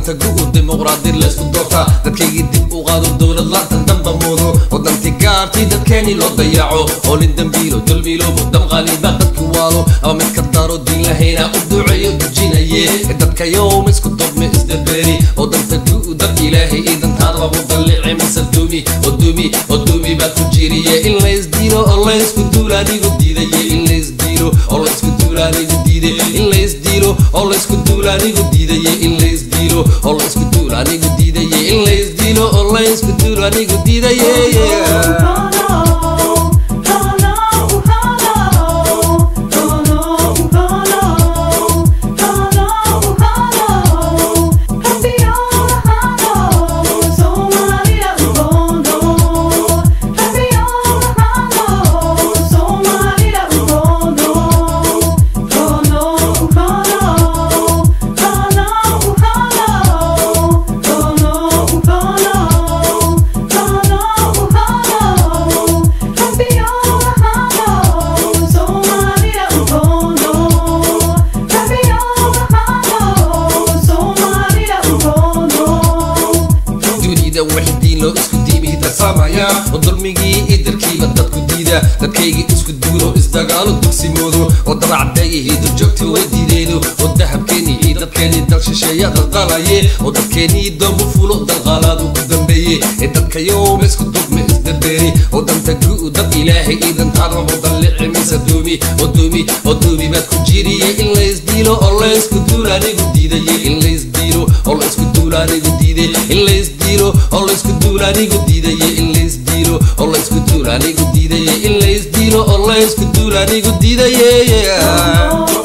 danta gu'u dimuqraadi laysku doortaa dadkaygii dib u qaado dowlad laantan damba moodo wadanti gaartii dadkeeni loo dayaco oo lin dambiilo dulmiilo mudam qaaliba dadku waalo ama mid ka daro diin lahayna u duceeyo dujinaye dadka yowma isku dubme isdabeeri oo danta gu'u dad ilaahay iyo dantaadaba u dallici mise dumi oo dumi oo dumi baa ku jiriye in laysdilo oo laysku duula anigu diidaye in laysdilo oo laysku duula anigu diiday in laysdilo oo laysku duula anigu diidaye in laysdilo oo laysku duula anigu diidaye in laysdilo oo laysku duula anigu diidaye dunida wax diin loo isku diimihi darsamaya oo dulmigii idarkiiba dadku diida dadkaygii isku duulo isdagaalo dugsimoodo oo daracdayihi durjoogta way diideeno oo dahabkeeni iyo dadkeeni dal shisheeya daldalaye oo dadkeenii doomu fulo dalqaalaadu ku dambeeye ee dadka yowma isku dugme isdabeeri oo danta gu'u dad ilaahay iyo dantaadaba dallici mise duumi oo duumi oo duumi baad ku jiriye in laysdilo oo laysku duula anigu diidaye in laysdilo oo laysku duula anigu diiday in laysdilo oo laysku duula anigu diidaye in laysdilo oo laysku duula anigu diidaye in laysdilo oo laysku duula anigu diidaye